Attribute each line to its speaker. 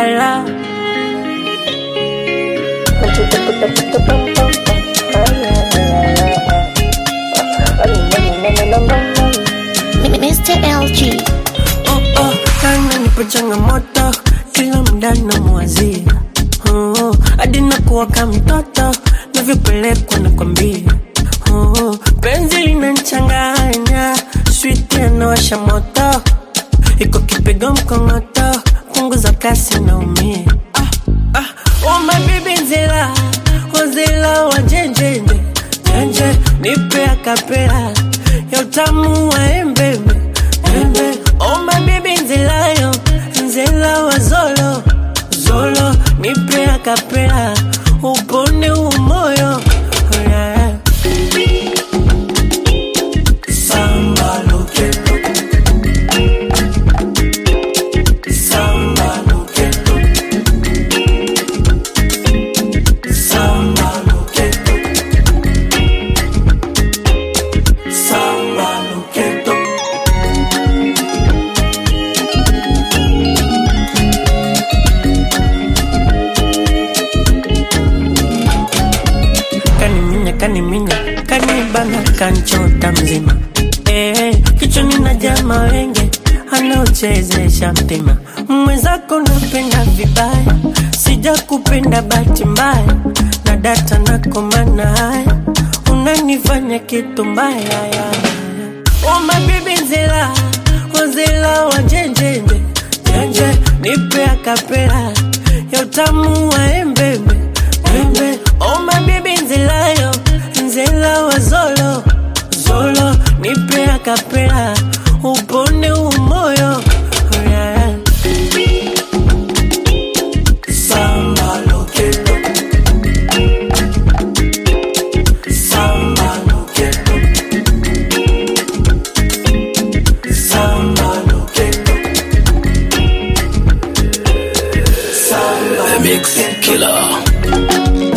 Speaker 1: la.
Speaker 2: Mr. LG.
Speaker 1: Oh, oh, kana nipo changamoto kila muda namwazia oh, hadi nakuwa kama mtoto navyopelekwa nakwambia oh, penzi linanchanganya switi anawasha moto iko kipigo mkongoto punguza kasi naumia ah, ah, oh, my baby nzela wazela wa jenjenje jenje nipe akapela ya utamu wa embebe Embe, oh my baby nzelayo nzela wa zolo zolo nipe akapela upone umoyo oh, yeah. Samba lo quiero. Samba lo quiero. Samba lo quiero. Samba lo quiero. kaniminya kaniminya kanibana kanchota mzima eh, kichwani na jama wenge anaochezesha mtima mwenzako napenda vibaya sija kupenda bahati mbaya na data nakomana haya unanifanya kitu mbaya ya. Oh my baby nzela wazela wa jenjenje jenje nipe akapela ya utamu wa embebe Bembe, oh my baby nzelayo nzela wa zolo zolo nipe akapela upone umoyo oh yeah. Samba lo quiero. Samba lo quiero. Samba lo quiero. Samba
Speaker 3: The Mix Killer.